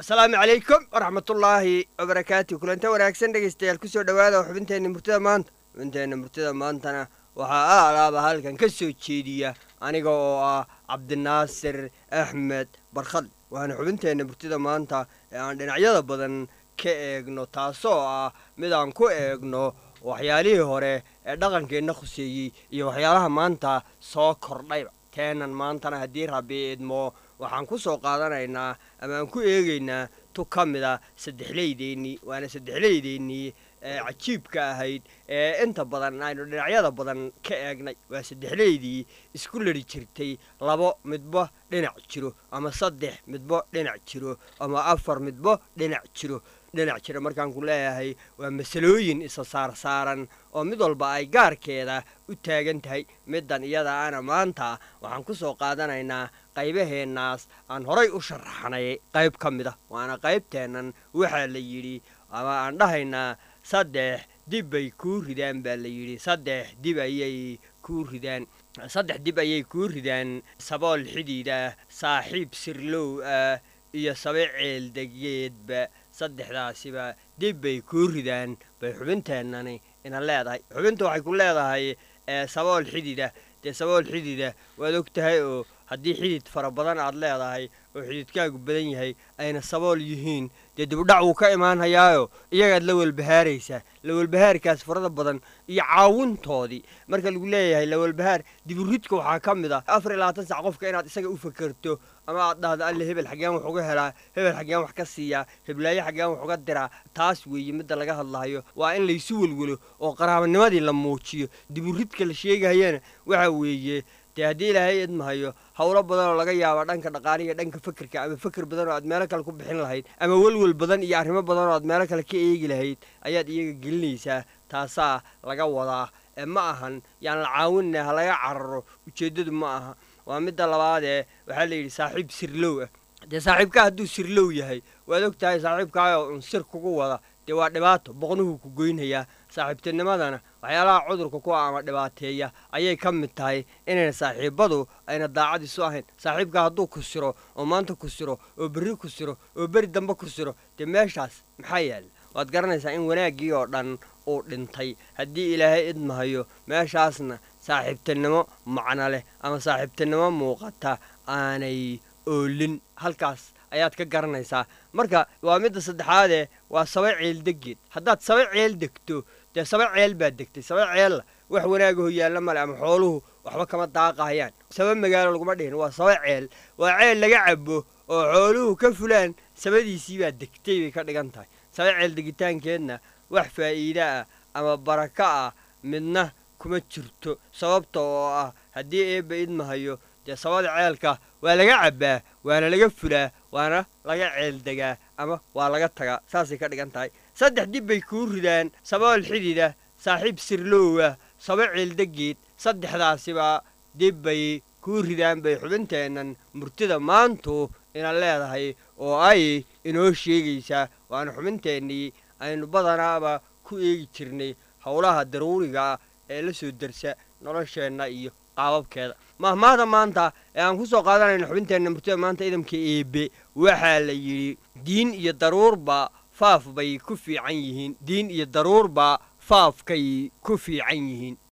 asalaamu calaykum waraxmatullaahi wabarakaatu kulanta wanaagsan dhegaystayaal kusoo dhowaada xubinteenna murtida maanta xubinteenna murtida maantana waxaa a alaaba halkan ka soo jeediya aniga oo ah cabdinaasir axmed barkhad waana xubinteenna murtida maanta ee aan dhinacyada badan ka eegno taasoo ah mid aan ku eegno waxyaalihii hore ee dhaqankeenna khuseeyey iyo waxyaalaha maanta soo kordhayba keenan maantana haddii rabbi idmo waxaan ku soo qaadanaynaa ama aan ku eegaynaa tu ka mid a saddexleydeennii waana saddexleydeennii ee cajiibka ahayd ee inta badan aynu dhinacyada badan ka eegnay waa saddexleydii isku ladhi jirtay labo midbo dhinac jiro ama saddex midbo dhinac jiro ama afar midbo dhinac jiro dhinac jira markaan ku leeyahay waa masalooyin isa saarsaaran oo mid walba ay gaarkeeda u taagan tahay middan iyada ana maanta waxaan ku soo qaadanaynaa qaybaheennaas aan horay u sharaxnay qayb ka mid ah waana qaybteennan waxaa la yidhi ama aan dhahaynaa saddex dib bay kuu ridaan baa la yidhi saddex dib ayay kuu ridaan saddex dib ayay kuu ridaan sabool xidiida saaxiib sirlow ah iyo sabe ceeldegeedba saddexdaasiba dib bay kuu ridaan bay xubinteennani ina leedahay xubinta waxay ku leedahay sabool xidida dee sabool xidida waad og tahay oo haddii xidid fara badan aad leedahay oo xididkaagu badan yahay ayna sabool yihiin dee dibudhac wuu ka imaanhayaayo iyagaad la welbahaaraysaa lawelbahaarkaas farada badan iyo caawintoodii marka lagu leeyahay lawelbahaar diburidka waxaa ka mid ah afar iyo labaatan sac qofka inaad isaga u fakerto ama aad dhahdo alle hebel xaggeen wax uga helaa hebel xaggeen wax ka siiyaa heblaayo xaggeen wax uga diraa taas weeye midda laga hadlahayo waa in laysu welwelo oo qaraabanimadii la muujiyo diburidka la sheegahayana waxa weeye dee haddii ilaahay idmahayo howlo badan oo laga yaaba dhanka dhaqaaliga dhanka fekerka ama feker badan oo aad meelo kale ku bixin lahayd ama welwel badan iyo arrimo badan oo aad meelo kale ka eegi lahayd ayaad iyaga gelinaysaa taasaa laga wadaa ee ma ahan yaan la caawinna ha laga cararo ujeeddadu ma aha waa midda labaadee waxaa la yidhi saaxiib sirlow ah dee saaxiibkaa hadduu sirlow yahay waad og tahay saaxiibkaayoo un sir kugu wada dee waa dhibaato boqnuhuu ku goynhayaa saaxiibtinimadana waxyaalaha cudurka ku ama dhibaateeya ayay ka mid tahay inayna saaxiibbadu ayna daacadiisu ahayn saaxiibkaa hadduu ku siro oo maanta ku siro oo berri ku siro oo beri dambe ku siro dee meeshaas maxaa yaalla waad garanaysaa in wanaaggii oo dhan uu dhintay haddii ilaahay idmahayo meeshaasna saaxiibtinimo macno leh ama saaxiibtinimo muuqata aanay oolin halkaas ayaad ka garanaysaa marka waa midda saddexaadee waa saba ceeldegeed haddaad saba ceel degto dee saba ceel baad degtay saba ceella wax wanaagaho yaalla male ama xooluhu waxba kama daaqahayaan saba magaalo laguma dhihin waa saba ceel waa ceel laga cabo oo xooluhu ka fulaan sabadiisii baad degtay bay ka dhigan tahay saba ceel degitaankeedna wax faa'iide ah ama barako ah midna kuma jirto sababta oo ah haddii eebba idmahayo dee sabada ceelka waa laga cabbaa waana laga fulaa waana laga ceeldegaa ama waa laga tagaa saasay ka dhigan tahay saddex dib bay kuu ridaan sabool xidida saaxiib sirlowah sabo ceeldegeed saddexdaasiba dib bay kuu ridaan bay xubinteennan murtida maantu ina leedahay oo ay inoo sheegaysaa waana xubinteennii aynu badanaaba ku eegi jirnay howlaha daruuriga ee la soo darsa nolosheenna iyo qaababkeeda mahmaahda maanta ee aan ku soo qaadanayno xubinteenna murtida maanta idamka eebe waxaa la yidhi diin iyo daruurba faaf bay ku fiican yihiin diin iyo daruurba faafkay ku fiican yihiin